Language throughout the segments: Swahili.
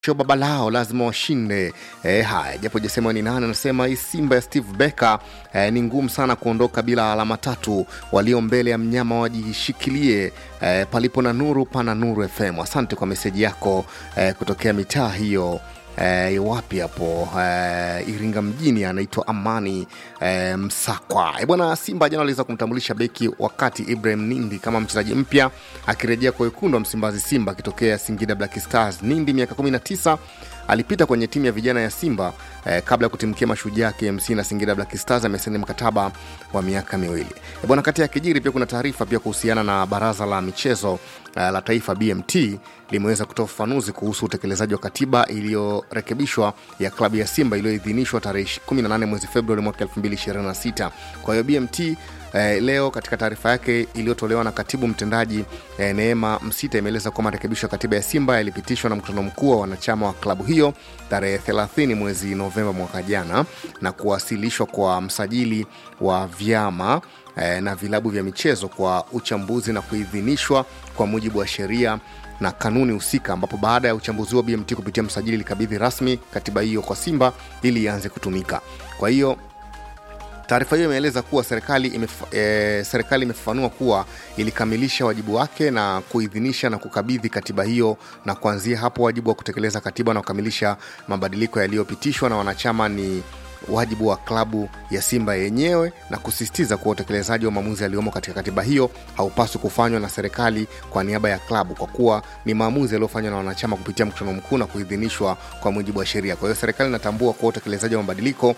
cho baba lao lazima washinde. E, haya japo jasema ni nani, anasema hii Simba ya Steve Becker e, ni ngumu sana kuondoka bila alama tatu. Walio mbele ya mnyama wajishikilie, e, palipo na nuru pana nuru FM. Asante kwa meseji yako e, kutokea mitaa hiyo e, wapi hapo e, Iringa mjini, anaitwa Amani e, Msakwa. E, bwana Simba jana aliweza kumtambulisha beki wakati Ibrahim Nindi kama mchezaji mpya akirejea kwa wekundu wa Msimbazi Simba akitokea Singida Black Stars. Nindi miaka 19 alipita kwenye timu ya vijana ya Simba eh, kabla ya kutimkia Mashujaa KMC na Singida Black Stars. Amesaini mkataba wa miaka miwili eh, bwana. Kati ya kijiri pia kuna taarifa pia kuhusiana na baraza la michezo eh, la taifa BMT limeweza kutoa ufafanuzi kuhusu utekelezaji wa katiba iliyorekebishwa ya klabu ya Simba iliyoidhinishwa tarehe 18 mwezi Februari mwaka 2026. Kwa hiyo BMT eh, leo katika taarifa yake iliyotolewa na katibu mtendaji eh, Neema Msita imeeleza kuwa marekebisho ya katiba ya Simba yalipitishwa na mkutano mkuu wa wanachama wa klabu hiyo tarehe 30 mwezi Novemba mwaka jana na kuwasilishwa kwa msajili wa vyama eh, na vilabu vya michezo kwa uchambuzi na kuidhinishwa kwa mujibu wa sheria na kanuni husika, ambapo baada ya uchambuzi wa BMT kupitia msajili ilikabidhi rasmi katiba hiyo kwa Simba ili ianze kutumika. Kwa hiyo taarifa hiyo imeeleza kuwa serikali imef, e, serikali imefafanua kuwa ilikamilisha wajibu wake na kuidhinisha na kukabidhi katiba hiyo, na kuanzia hapo wajibu wa kutekeleza katiba na kukamilisha mabadiliko yaliyopitishwa na wanachama ni wajibu wa klabu ya Simba yenyewe na kusisitiza kuwa utekelezaji wa maamuzi yaliyomo katika katiba hiyo haupaswi kufanywa na serikali kwa niaba ya klabu, kwa kuwa ni maamuzi yaliyofanywa na wanachama kupitia mkutano mkuu na kuidhinishwa kwa mujibu wa sheria. Kwa hiyo serikali inatambua kuwa utekelezaji wa mabadiliko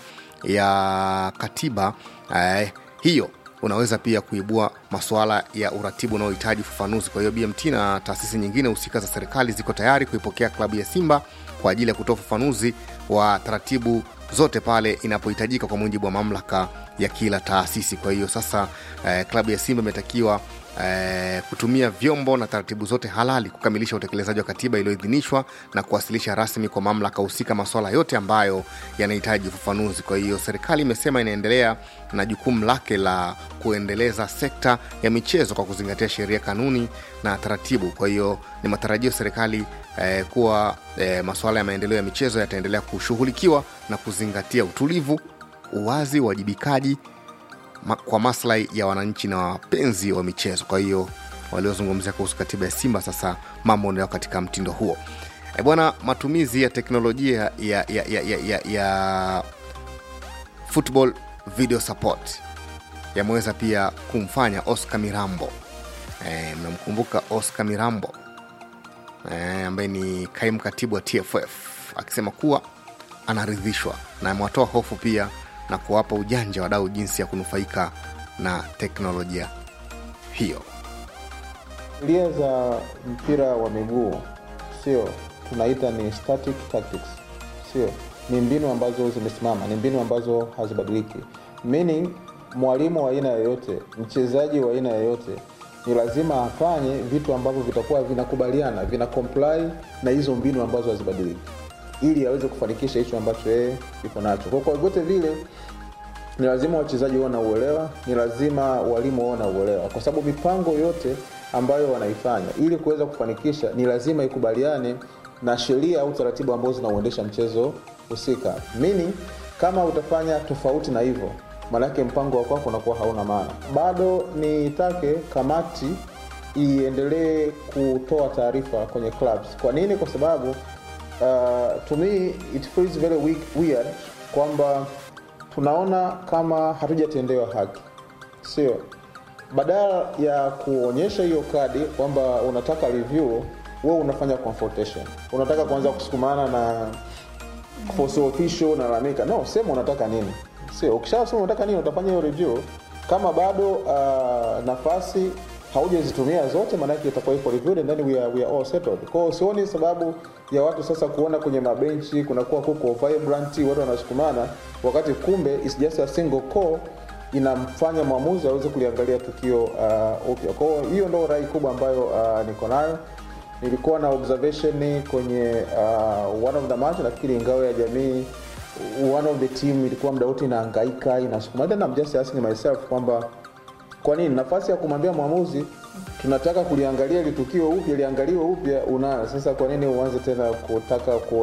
ya katiba eh, hiyo unaweza pia kuibua masuala ya uratibu unaohitaji ufafanuzi. Kwa hiyo BMT na taasisi nyingine husika za serikali ziko tayari kuipokea klabu ya Simba kwa ajili ya kutoa ufafanuzi wa taratibu zote pale inapohitajika kwa mujibu wa mamlaka ya kila taasisi. Kwa hiyo sasa eh, klabu ya Simba imetakiwa eh, kutumia vyombo na taratibu zote halali kukamilisha utekelezaji wa katiba iliyoidhinishwa na kuwasilisha rasmi kwa mamlaka husika masuala yote ambayo yanahitaji ufafanuzi. Kwa hiyo serikali imesema inaendelea na jukumu lake la kuendeleza sekta ya michezo kwa kuzingatia sheria, kanuni na taratibu. Kwa hiyo ni matarajio serikali eh, kuwa eh, masuala ya maendeleo ya michezo yataendelea kushughulikiwa na kuzingatia utulivu, uwazi, uwajibikaji ma, kwa maslahi ya wananchi na wapenzi wa michezo. Kwa hiyo waliozungumzia kuhusu katiba ya Simba sasa mambo ndio katika mtindo huo. E bwana, matumizi ya teknolojia ya, ya, ya, ya, ya, ya football video support yameweza pia kumfanya Oscar Mirambo e, mnamkumbuka Oscar Mirambo e, ambaye ni kaimu katibu wa TFF akisema kuwa anaridhishwa na amewatoa hofu pia na kuwapa ujanja wadau jinsi ya kunufaika na teknolojia hiyo. Sheria za mpira wa miguu sio tunaita ni static tactics, sio ni mbinu ambazo zimesimama, ni mbinu ambazo hazibadiliki. Meaning mwalimu wa aina yoyote, mchezaji wa aina yoyote ni lazima afanye vitu ambavyo vitakuwa vinakubaliana, vina comply na hizo mbinu ambazo hazibadiliki, ili aweze kufanikisha hicho ambacho yeye iko nacho. Kwa kwa vyote vile ni lazima wachezaji wao na uelewa, ni lazima walimu wao na uelewa, kwa sababu mipango yote ambayo wanaifanya ili kuweza kufanikisha ni lazima ikubaliane na sheria au taratibu ambazo zinauendesha mchezo husika. Meaning kama utafanya tofauti na hivyo, maanake mpango wa kwako unakuwa hauna maana. Bado nitake kamati iendelee kutoa taarifa kwenye clubs. Kwa nini? Kwa sababu uh, to me it feels very weak, weird kwamba tunaona kama hatujatendewa haki, sio badala ya kuonyesha hiyo kadi kwamba unataka review, wewe unafanya confrontation, unataka kuanza kusukumana na force official, unalalamika. No, sema unataka nini, sio ukishasema unataka nini, utafanya hiyo review. Kama bado uh, nafasi haujazitumia zote, maanake itakuwa iko reviewed and then we are, we are all settled. Kwa hiyo sioni sababu ya watu sasa kuona kwenye mabenchi kunakuwa kuko vibrant, watu wanasukumana, wakati kumbe is just a single call inamfanya mwamuzi aweze kuliangalia tukio uh, upya. Kwa hiyo hiyo ndo rai kubwa ambayo uh, niko nayo. Nilikuwa na observation kwenye uh, one of the match, nafikiri ngao ya jamii, one of the team ilikuwa muda wote inahangaika inasukuma. Then I'm just asking myself kwamba kwa nini nafasi ya kumwambia mwamuzi tunataka kuliangalia ili tukio upya liangaliwe upya unayo sasa kwa nini uanze tena kutaka ku